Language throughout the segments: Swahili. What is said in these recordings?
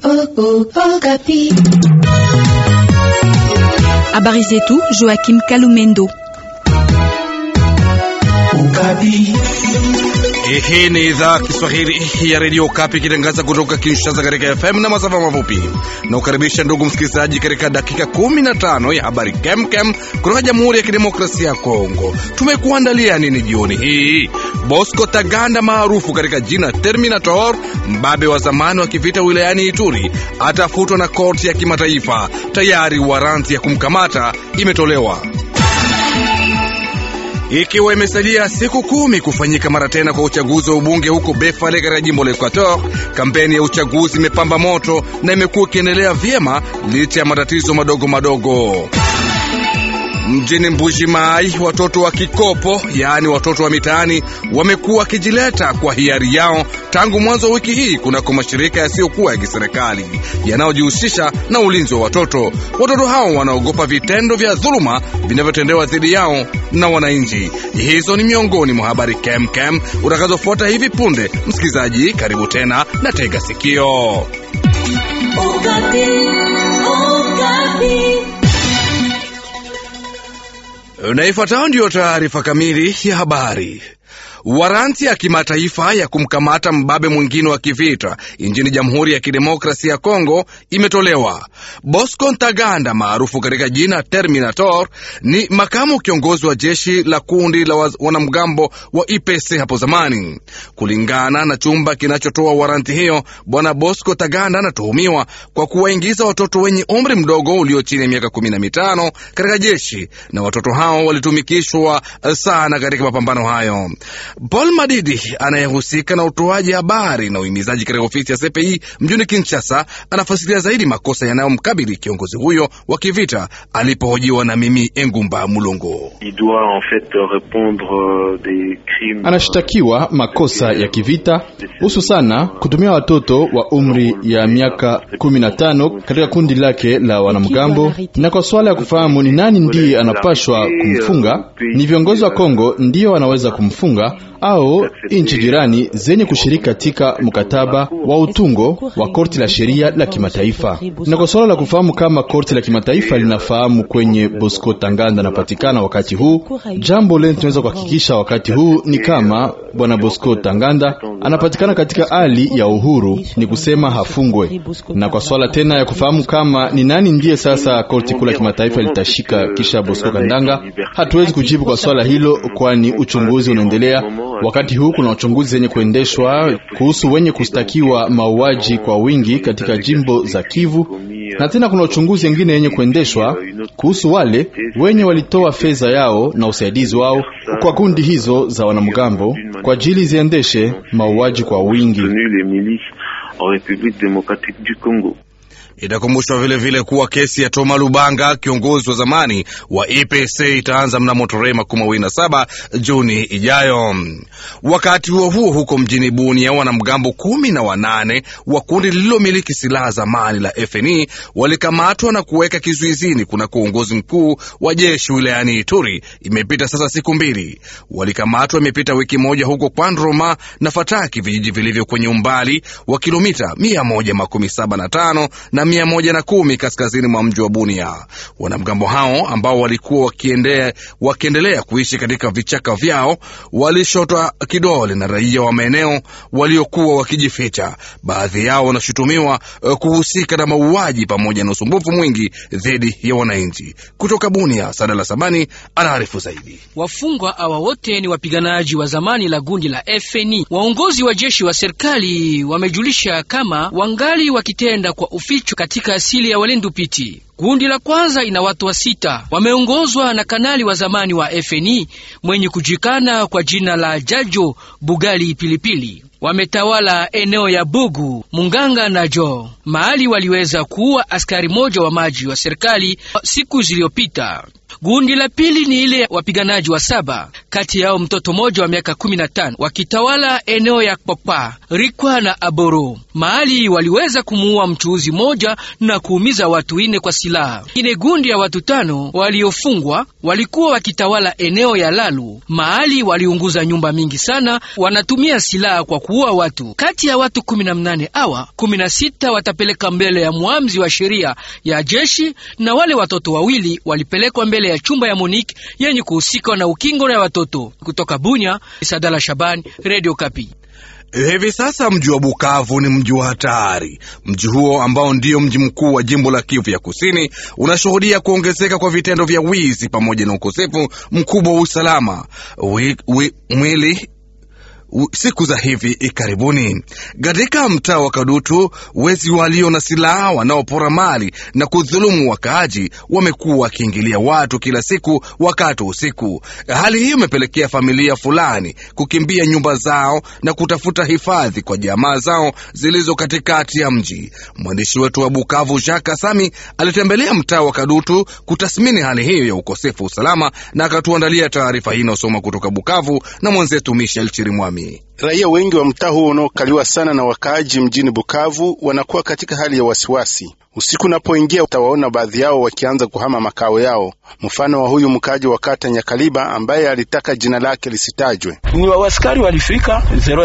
Habari zetu Joachim Kalumendo. Hii ni idhaa Kiswahili ya redio Kapi ikitangaza kutoka Kinshasa katika FM na masafa mafupi. Na ukaribisha ndugu msikilizaji katika dakika 15 ya habari kemkem kutoka Jamhuri ya Kidemokrasia ya Kongo. Tumekuandalia nini jioni hii? Bosco Taganda maarufu katika jina Terminator, mbabe wa zamani wa kivita wilayani Ituri, atafutwa na korti ya kimataifa. Tayari waranti ya kumkamata imetolewa ikiwa imesalia siku kumi kufanyika mara tena kwa uchaguzi wa ubunge huko Befale katika jimbo la Equator, kampeni ya uchaguzi imepamba moto na imekuwa ikiendelea vyema licha ya matatizo madogo madogo. Mjini Mbujimai, watoto wa kikopo, yaani watoto wa mitaani, wamekuwa wakijileta kwa hiari yao tangu mwanzo wa wiki hii kunako mashirika yasiyokuwa ya kiserikali yanayojihusisha na ulinzi wa watoto. Watoto hao wanaogopa vitendo vya dhuluma vinavyotendewa dhidi yao na wananchi. Hizo ni miongoni mwa habari kemkem utakazofuata hivi punde. Msikilizaji, karibu tena na tega sikio. Okapi, Okapi. Na ifuatayo ndiyo taarifa kamili ya habari. Waranti ya kimataifa ya kumkamata mbabe mwingine wa kivita nchini Jamhuri ya Kidemokrasia ya Kongo imetolewa. Bosco Ntaganda maarufu katika jina Terminator ni makamu kiongozi wa jeshi la kundi la wanamgambo wa IPC hapo zamani. Kulingana na chumba kinachotoa waranti hiyo, bwana Bosco Taganda anatuhumiwa kwa kuwaingiza watoto wenye umri mdogo ulio chini ya miaka kumi na mitano katika jeshi, na watoto hao walitumikishwa sana katika mapambano hayo. Paul Madidi anayehusika na utoaji habari na uhimizaji katika ofisi ya CPI mjini Kinshasa anafasiria zaidi makosa yanayomkabili kiongozi huyo wa kivita alipohojiwa na mimi Engumba Mulongo. Anashtakiwa makosa ya kivita hususana kutumia watoto wa umri ya miaka kumi na tano katika kundi lake la wanamgambo, na kwa swala ya kufahamu ni nani ndiye anapashwa kumfunga, ni viongozi wa Kongo ndiyo wanaweza kumfunga au nchi jirani zenye kushiriki katika mkataba wa utungo wa korti la sheria la kimataifa. Na kwa suala la kufahamu kama korti la kimataifa linafahamu kwenye Bosco Tanganda anapatikana wakati huu, jambo leni tunaweza kuhakikisha wakati huu ni kama bwana Bosco Tanganda anapatikana katika hali ya uhuru, ni kusema hafungwe. Na kwa swala tena ya kufahamu kama ni nani ndiye sasa korti kuu la kimataifa litashika kisha Bosco Kandanga, hatuwezi kujibu kwa swala hilo, kwani uchunguzi unaendelea. Wakati huu kuna uchunguzi wenye kuendeshwa kuhusu wenye kustakiwa mauaji kwa wingi katika jimbo za Kivu, na tena kuna uchunguzi wengine wenye kuendeshwa kuhusu wale wenye walitoa fedha yao na usaidizi wao kwa kundi hizo za wanamgambo kwa ajili ziendeshe mauaji kwa wingi. Itakumbushwa vilevile kuwa kesi ya Toma Lubanga, kiongozi wa zamani wa EPC, itaanza mnamo tarehe makumi mawili na saba Juni ijayo. Wakati huo huo, huko mjini Bunia, wanamgambo kumi na wanane wa kundi lililomiliki silaha zamani la FNI walikamatwa na kuweka kizuizini kunako uongozi mkuu wa jeshi wilayani Ituri. Imepita sasa siku mbili, walikamatwa. Imepita wiki moja huko Kwandroma na Fataki, vijiji vilivyo kwenye umbali wa kilomita mia moja makumi saba na tano na mia moja na kumi kaskazini mwa mji wa Bunia. Wanamgambo hao ambao walikuwa wakiendelea, wakiendelea kuishi katika vichaka vyao walishotwa kidole na raia wa maeneo waliokuwa wakijificha. Baadhi yao wanashutumiwa uh, kuhusika na mauaji pamoja na usumbufu mwingi dhidi ya wananchi. Kutoka Bunia, Sadala Sabani anaarifu zaidi. Wafungwa hawa wote ni wapiganaji wa zamani la gundi la FNI. Waongozi wa jeshi wa serikali wamejulisha kama wangali wakitenda kwa uficho katika asili ya Walendu Piti. Kundi la kwanza ina watu wa sita, wameongozwa na kanali wa zamani wa FNI mwenye kujikana kwa jina la Jajo Bugali Pilipili. Wametawala eneo ya Bugu, Munganga na Jo, mahali waliweza kuua askari moja wa maji wa serikali siku zilizopita. Gundi la pili ni ile wapiganaji wa saba, kati yao mtoto mmoja wa miaka kumi na tano wakitawala eneo ya Kpokpa, Rikwa na Aboro, mahali waliweza kumuua mchuuzi moja na kuumiza watu ine kwa silaha silaha. Ine gundi ya watu tano waliofungwa walikuwa wakitawala eneo ya Lalu, mahali waliunguza nyumba mingi sana, wanatumia silaha kwa kuua watu. Kati ya watu kumi na mnane awa kumi na sita watapeleka mbele ya mwamzi wa sheria ya jeshi na wale watoto wawili walipelekwa mbele ya chumba ya Monique yenye kuhusika na ukingo na watoto. Kutoka Bunya, Sadala Shabani, Radio Kapi. Hivi sasa mji wa Bukavu ni mji wa hatari. Mji huo ambao ndio mji mkuu wa jimbo la Kivu ya Kusini unashuhudia kuongezeka kwa vitendo vya wizi pamoja na ukosefu mkubwa wa usalama. Wi, wi, mwili siku za hivi karibuni katika mtaa wa Kadutu, wezi walio na silaha wanaopora mali na kudhulumu wakaaji wamekuwa wakiingilia watu kila siku wakati usiku. Hali hiyo imepelekea familia fulani kukimbia nyumba zao na kutafuta hifadhi kwa jamaa zao zilizo katikati ya mji. Mwandishi wetu wa Bukavu Jacques Kasami alitembelea mtaa wa Kadutu kutathmini hali hiyo ya ukosefu wa usalama na akatuandalia taarifa hii inayosoma kutoka Bukavu na mwenzetu Michel Chirimwami. Raia wengi wa mtaa huo unaokaliwa sana na wakaaji mjini Bukavu wanakuwa katika hali ya wasiwasi. Usiku unapoingia utawaona baadhi yao wakianza kuhama makao yao. Mfano wa huyu mkaaji wa kata Nyakaliba ambaye alitaka jina lake lisitajwe. Ni waskari walifika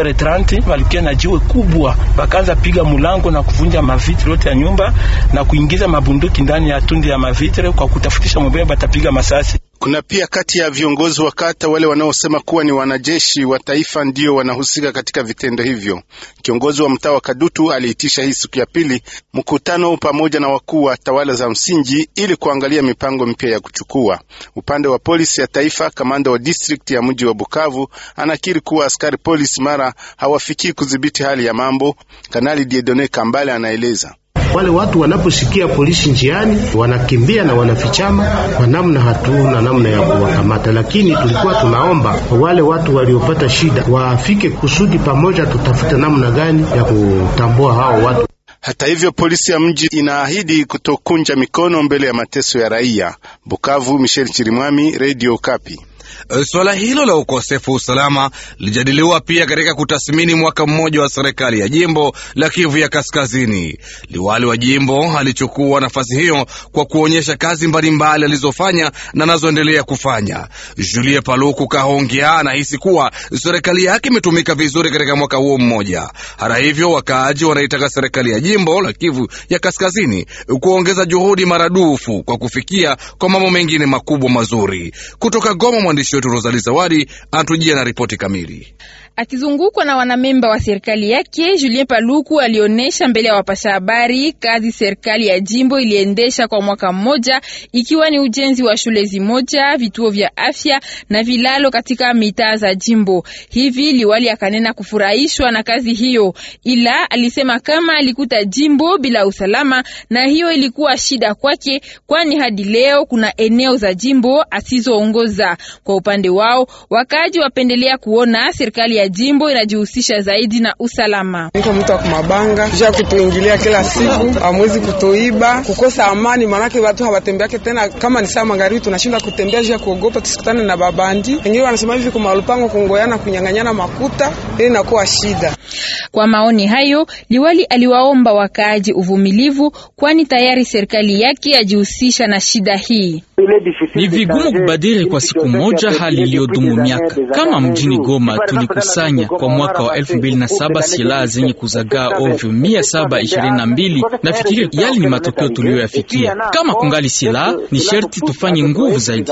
030 walikia na jiwe kubwa, wakaanza piga mulango na kuvunja mavitre yote ya nyumba na kuingiza mabunduki ndani ya tundi ya mavitre kwa kutafutisha mbele batapiga masasi. Kuna pia kati ya viongozi wa kata wale wanaosema kuwa ni wanajeshi wa taifa ndio wanahusika katika vitendo hivyo. Kiongozi wa mtaa wa Kadutu aliitisha hii siku ya pili mkutano pamoja na wakuu wa tawala za msingi ili kuangalia mipango mpya ya kuchukua. Upande wa polisi ya taifa, kamanda wa district ya mji wa Bukavu anakiri kuwa askari polisi mara hawafikii kudhibiti hali ya mambo. Kanali Diedone Kambale anaeleza wale watu wanaposikia polisi njiani wanakimbia na wanafichama kwa namna, hatuna namna ya kuwakamata, lakini tulikuwa tunaomba wale watu waliopata shida wafike kusudi pamoja, tutafute namna gani ya kutambua hao watu. Hata hivyo polisi ya mji inaahidi kutokunja mikono mbele ya mateso ya raia. Bukavu, Michel Chirimwami, Radio Kapi. Suala hilo la ukosefu wa usalama lilijadiliwa pia katika kutathmini mwaka mmoja wa serikali ya jimbo la Kivu ya Kaskazini. Liwali wa jimbo alichukua nafasi hiyo kwa kuonyesha kazi mbalimbali alizofanya na anazoendelea kufanya. Julie Paluku Kahongea anahisi kuwa serikali yake imetumika vizuri katika mwaka huo mmoja. Hata hivyo, wakaaji wanaitaka serikali ya jimbo la Kivu ya Kaskazini kuongeza juhudi maradufu kwa kufikia kwa mambo mengine makubwa mazuri. Kutoka Goma, mwandishi wetu Rosali Zawadi anatujia na ripoti kamili. Akizungukwa na wanamemba wa serikali yake, Julien Paluku alionyesha mbele ya wapasha habari kazi serikali ya jimbo iliendesha kwa mwaka mmoja, ikiwa ni ujenzi wa shule zimoja, vituo vya afya na vilalo katika mitaa za jimbo. Hivi liwali akanena kufurahishwa na kazi hiyo, ila alisema kama alikuta jimbo bila usalama, na hiyo ilikuwa shida kwake, kwani hadi leo kuna eneo za jimbo asizoongoza. Kwa upande wao, wakaaji wapendelea kuona serikali ya jimbo inajihusisha zaidi na usalama. Niko mtu wa kumabanga kisha kutuingilia kila siku, amwezi kutoiba, kukosa amani, manake watu hawatembeake tena. Kama ni saa magharibi, tunashinda kutembea juu ya kuogopa tusikutane na babandi. Wengine wanasema hivi kwa malupango, kungoyana, kunyang'anyana makuta, ili inakuwa shida. Kwa maoni hayo, liwali aliwaomba wakaaji uvumilivu, kwani tayari serikali yake yajihusisha na shida hii. Ni vigumu kubadili kwa siku moja hali iliyodumu miaka. Kama mjini Goma tulikusanya kwa mwaka wa elfu mbili na saba silaha zenye kuzagaa ovyo mia saba ishirini na mbili. Nafikiri yali ni matokeo tuliyoyafikia. Kama kungali silaha, ni sherti tufanye nguvu zaidi.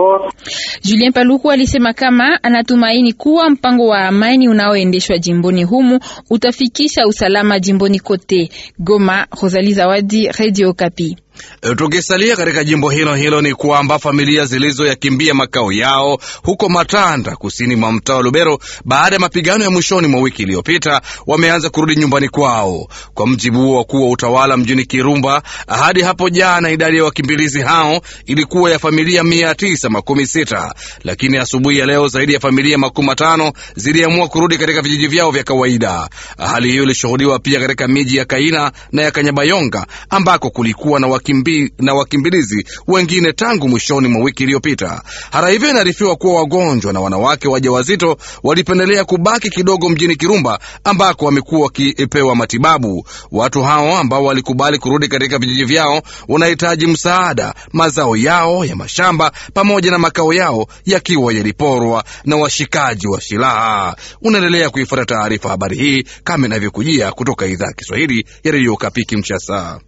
Julien Paluku alisema kama anatumaini kuwa mpango wa amani unaoendeshwa jimboni humu utafikisha usalama jimboni kote. Goma, Rosalie Zawadi, Radio Kapi. Tukisalia katika jimbo hilo hilo ni kwamba familia zilizoyakimbia makao yao huko Matanda, kusini mwa mtaa wa Lubero, baada ya mapigano ya mwishoni mwa wiki iliyopita, wameanza kurudi nyumbani kwao. Kwa mjibu wa wakuu wa utawala mjini Kirumba, hadi hapo jana idadi ya wakimbilizi hao ilikuwa ya familia mia tisa makumi sita, lakini asubuhi ya leo zaidi ya familia makumi matano ziliamua kurudi katika vijiji vyao vya kawaida. Hali hiyo ilishuhudiwa pia katika miji ya Kaina na ya Kanyabayonga ambako kulikuwa na wakimbi, na wakimbilizi wengine tangu mwishoni mwa wiki iliyopita. Hata hivyo, inaarifiwa kuwa wagonjwa na wanawake wajawazito walipendelea kubaki kidogo mjini Kirumba ambako wamekuwa wakipewa matibabu. Watu hao ambao walikubali kurudi katika vijiji vyao wanahitaji msaada, mazao yao ya mashamba pamoja na makao yao yakiwa yaliporwa na washikaji wa silaha. Unaendelea kuifuata taarifa habari hii kama inavyokujia kutoka idhaa ya Kiswahili ya redio Kapi Kinshasa.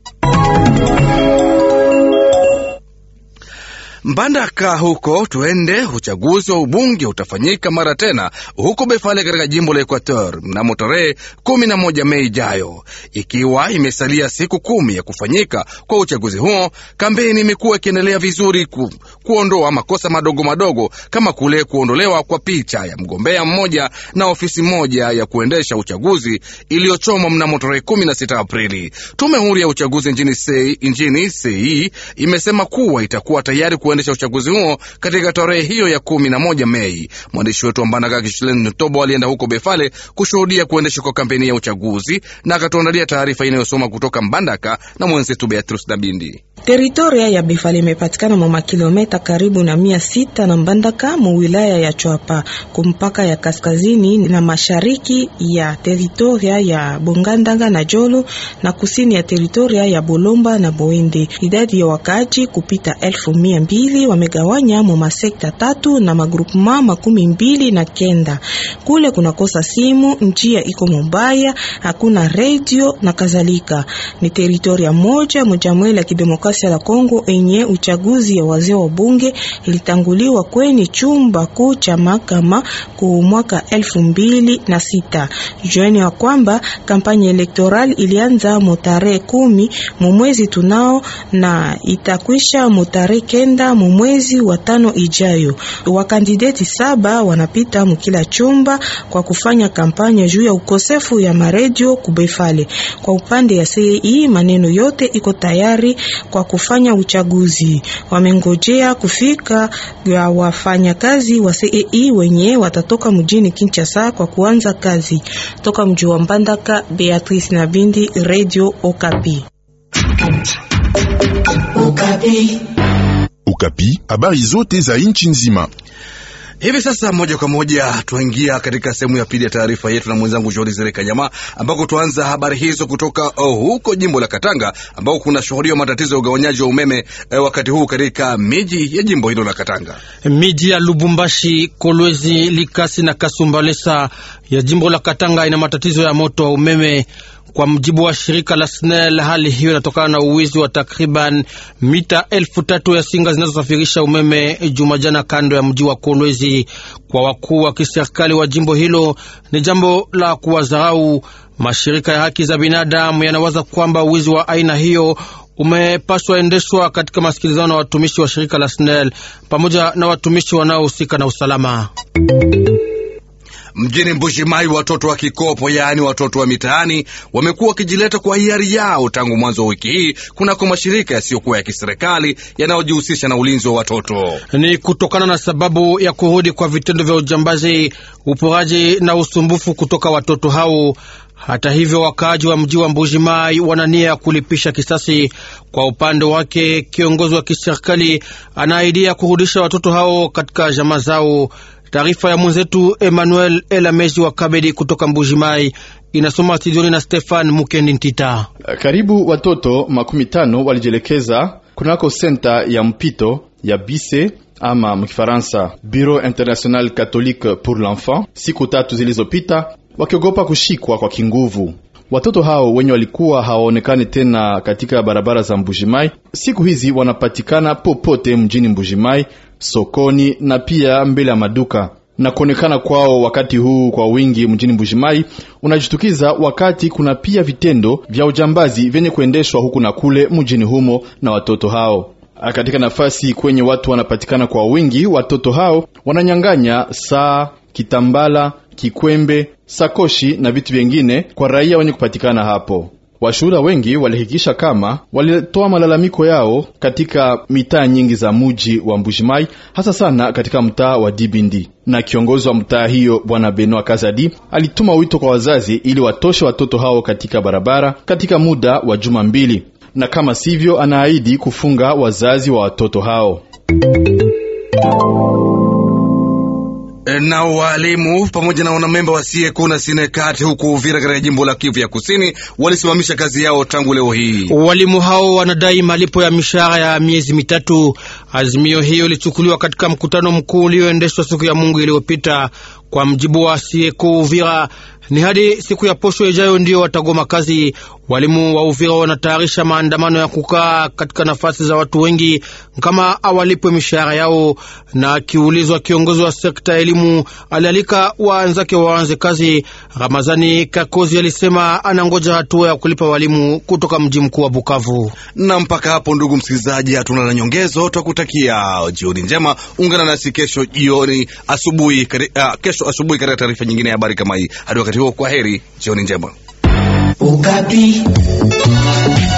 Mbandaka huko tuende, uchaguzi wa ubunge utafanyika mara tena huko Befale katika jimbo la Equateur mnamo tarehe kumi na moja Mei ijayo, ikiwa imesalia siku kumi ya kufanyika kwa uchaguzi huo. Kampeni imekuwa ikiendelea vizuri ku, kuondoa makosa madogo madogo kama kule kuondolewa kwa picha ya mgombea mmoja na ofisi moja ya kuendesha uchaguzi iliyochomwa mnamo tarehe kumi na sita Aprili. Tume huru ya uchaguzi nchini sei, nchini sei imesema kuwa itakuwa tayari kuendesha uchaguzi huo katika tarehe hiyo ya kumi na moja Mei. Mwandishi wetu wa Mbandaka Kishilen Tobo alienda huko Befale kushuhudia kuendeshwa kwa kampeni ya uchaguzi na akatuandalia taarifa inayosoma kutoka Mbandaka na mwenzetu Beatrice Dabindi. Teritoria ya Befale imepatikana mwa kilomita karibu na mia sita na Mbandaka mu wilaya ya Chwapa kumpaka ya kaskazini na mashariki ya teritoria ya Bongandanga na Jolo na kusini ya teritoria ya Bolomba na Boende. Idadi ya wakaji kupita elfu mia mbili wamegawanya mu masekta tatu na magrupema makumi mbili na kenda. Kule kunakosa simu, njia iko mubaya, hakuna redio na kadhalika. Ni teritoria moja mujamweli ya kidemokrasia la Kongo enye uchaguzi ya wazee wa bunge ilitanguliwa kwenye chumba kuu cha mahakama ku mwaka elfu mbili na sita. Jueni wa kwamba kampanya elektoral ilianza mutarehe kumi mumwezi tunao na itakwisha mutarehe kenda mumwezi wa tano ijayo. Wakandideti saba wanapita mukila chumba kwa kufanya kampanya juu ya ukosefu ya maredio kubefale. Kwa upande ya CEI maneno yote iko tayari kwa kufanya uchaguzi. Wamengojea kufika ya wafanyakazi wa CEI wenye watatoka mjini Kinshasa kwa kuanza kazi. Toka mji wa Mbandaka, Beatrice Nabindi, Radio Okapi. Okapi. Okapi, habari zote za nchi nzima. Hivi sasa moja kwa moja tuingia katika sehemu ya pili ya taarifa yetu na mwenzangu Jori Zereka Nyama, ambako tuanza habari hizo kutoka oh, huko jimbo la Katanga ambako kuna shuhudia matatizo ya ugawanyaji wa umeme eh, wakati huu katika miji ya jimbo hilo la Katanga. Miji ya Lubumbashi, Kolwezi, Likasi na Kasumbalesa ya jimbo la Katanga ina matatizo ya moto wa umeme. Kwa mjibu wa shirika la SNEL, hali hiyo inatokana na uwizi wa takriban mita elfu tatu ya singa zinazosafirisha umeme Jumajana kando ya mji wa Kolwezi. Kwa wakuu wa kiserikali wa jimbo hilo, ni jambo la kuwadharau. Mashirika ya haki za binadamu yanawaza kwamba uwizi wa aina hiyo umepaswa endeshwa katika masikilizano na watumishi wa shirika la SNEL pamoja na watumishi wanaohusika na usalama. Mjini Mbushimai, watoto wa kikopo, yaani watoto wa mitaani, wamekuwa wakijileta kwa hiari yao tangu mwanzo wa wiki hii kunako mashirika yasiyokuwa ya kiserikali yanayojihusisha na ulinzi wa watoto. Ni kutokana na sababu ya kurudi kwa vitendo vya ujambazi, uporaji na usumbufu kutoka watoto hao. Hata hivyo, wakaaji wa mji wa Mbujimai wana nia ya kulipisha kisasi. Kwa upande wake, kiongozi wa kiserikali anaahidia kurudisha watoto hao katika jamaa zao. Taarifa ya mwenzetu Emmanuel Elamezi wa Kabedi kutoka Mbujimai inasoma studioni na Stefan Mukendi Ntita. Karibu watoto makumi tano walijielekeza kunako senta ya mpito ya Bise ama mkifaransa Bureau International Catholique pour l'Enfant siku tatu zilizopita, wakiogopa kushikwa kwa kinguvu. Watoto hao wenye walikuwa hawaonekani tena katika barabara za Mbujimai siku hizi wanapatikana popote mjini Mbujimai, sokoni na pia mbele ya maduka. Na kuonekana kwao wakati huu kwa wingi mjini Mbujimai unajitukiza wakati kuna pia vitendo vya ujambazi vyenye kuendeshwa huku na kule mjini humo na watoto hao. Katika nafasi kwenye watu wanapatikana kwa wingi, watoto hao wananyang'anya saa, kitambala, kikwembe, sakoshi na vitu vyengine kwa raia wenye kupatikana hapo. Washuhuda wengi walihakikisha kama walitoa malalamiko yao katika mitaa nyingi za muji wa Mbujimai, hasa sana katika mtaa wa Dibindi. Na kiongozi wa mtaa hiyo Bwana Benoit Kazadi alituma wito kwa wazazi ili watoshe watoto hao katika barabara katika muda wa juma mbili na kama sivyo, anaahidi kufunga wazazi wa watoto hao. na walimu pamoja na wanamemba wa SIEKO na SINEKAT huku Uvira katika jimbo la Kivu ya Kusini walisimamisha kazi yao tangu leo hii. Walimu hao wanadai malipo ya mishahara ya miezi mitatu. Azimio hiyo ilichukuliwa katika mkutano mkuu ulioendeshwa siku ya Mungu iliyopita. Kwa mjibu wa SIEKO Uvira, ni hadi siku ya posho ijayo ndio watagoma kazi. Walimu wa Uvira wanatayarisha maandamano ya kukaa katika nafasi za watu wengi kama awalipwe mishahara yao. Na akiulizwa, kiongozi wa sekta ya elimu alialika waanzake waanze kazi. Ramazani Kakozi alisema anangoja hatua ya kulipa walimu kutoka mji mkuu wa Bukavu. Na mpaka hapo, ndugu msikilizaji, hatuna la nyongezo. Twakutakia jioni njema. Ungana nasi kesho jioni asubuhi, uh, kesho asubuhi katika taarifa nyingine ya habari kama hii. Hadi wakati huo, kwa heri, jioni njema. Ukapi.